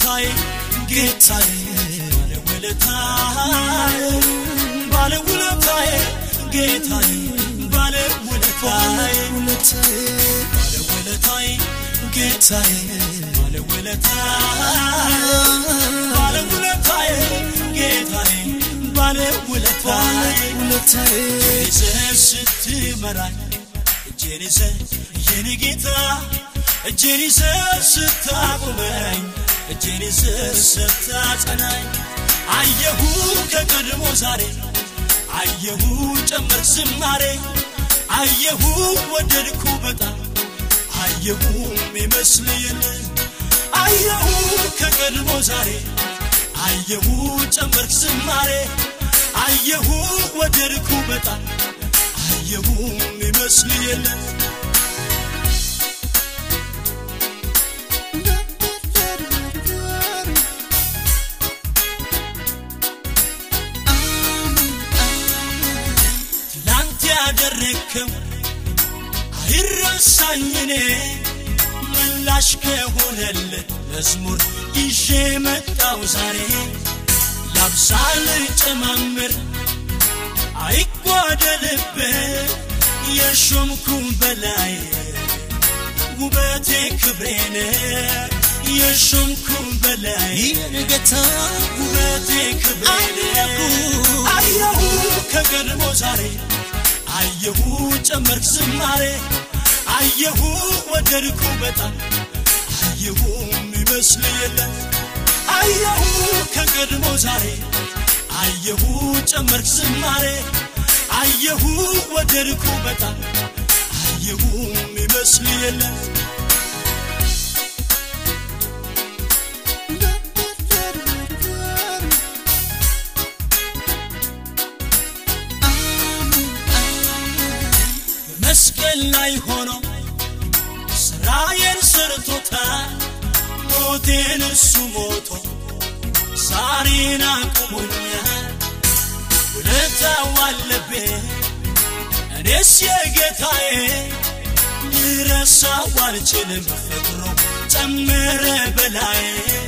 ባለውለታዬ ጌታዬ ባለውለታዬ ባለውለታዬ ጌታዬ ባለውለታዬ ባለውለታዬ ጌታዬ ባለውለታዬ ባለውለታዬ ጌታዬ ባለውለታዬ ይዘህ ስትመራኝ እጄን ይዘህ የኔ ጌታ እጄን ይዘህ ስታቆመኝ እጄን ይዘህ ስታጸናኝ አየሁ ከቀድሞ ዛሬ አየሁ ጨመር ዝማሬ አየሁ ወደድኩ በጣም አየሁ የሚመስል የለም አየሁ ከቀድሞ ዛሬ አየሁ ጨመርክ ዝማሬ አየሁ ወደድኩ በጣም አየሁ የሚመስል የለም ትላንት ያደረግከው አይረሳኝ እኔ ምላሽ ከሆነልህ መዝሙር ይዤ መጣው ዛሬ ላብሳል ጨማምር አይጓደልብህ የሾምኩ በላይ ውበቴ ክብሬን የሾምኩ በላይ ጌታ ውበቴ ክብሬን አየሁ ከቀድሞ ዛሬ አየሁ ጨመርክ ዝማሬ አየሁ ወደድኩ በጣም አየሁ የሚመስል የለም አየሁ ከቀድሞ ዛሬ አየሁ ጨመርክ ዝማሬ አየሁ ወደድኩ በጣም አየሁ የሚመስል የለም በመስቀል ላይ ሆኖ ስራዬን ሰርቶታል ሞቴን እሱ ሞቶ ዛሬን አቁሞኛል ውለታው አለብኝ እኔስ የጌታዬ ልረሳው አልችልም ፍቅሩ ጨመረ በላይ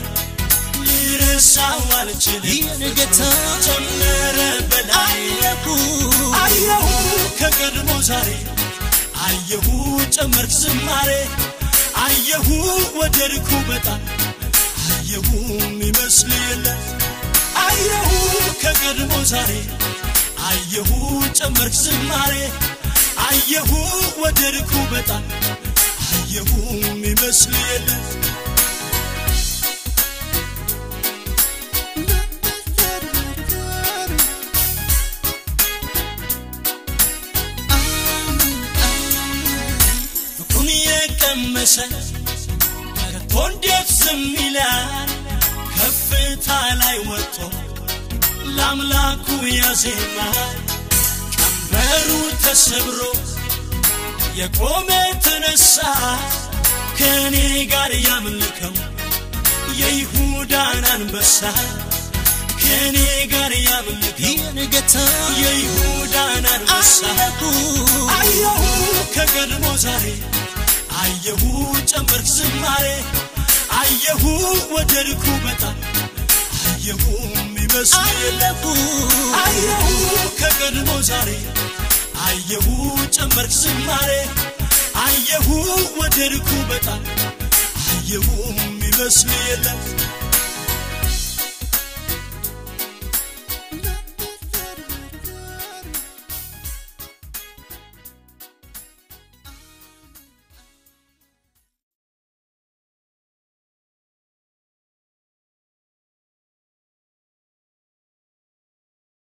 ልረሳው አልችልም ጌታ ጨመረ በላይ አየሁ ከቀድሞ ዛሬ አየሁ ጨመርክ ዝማሬ አየሁ ወደድኩ በጣም አየሁ የሚመስል የለም አየሁ ከቀድሞ ዛሬ አየሁ ጨመርክ ዝማሬ አየሁ ወደድኩ በጣም አየሁ የሚመስል የለም ፍቅሩን የቀመሰ ከቶ እንዴት ዝም ይላል ከፍታ ላይ ወጥቶ ለአምላኩ ያዜማል ቀንበሩ ተሰብሮ የቆመ ተነሳ ከእኔ ጋር ያምልከው የይሁዳን አንበሳ ከእኔ ጋር ያምልከው ጌታ የይሁዳን አንበሳ አየሁ ከቀድሞ ዛሬ አየሁ ጨመርክ ዝማሬ አየሁ ወደድኩ በጣም አየሁ የሚመስል የለም አየሁ ከቀድሞ ዛሬ አየሁ ጨመርክ ዝማሬ አየሁ ወደድኩ በጣም አየሁ የሚመስል የለም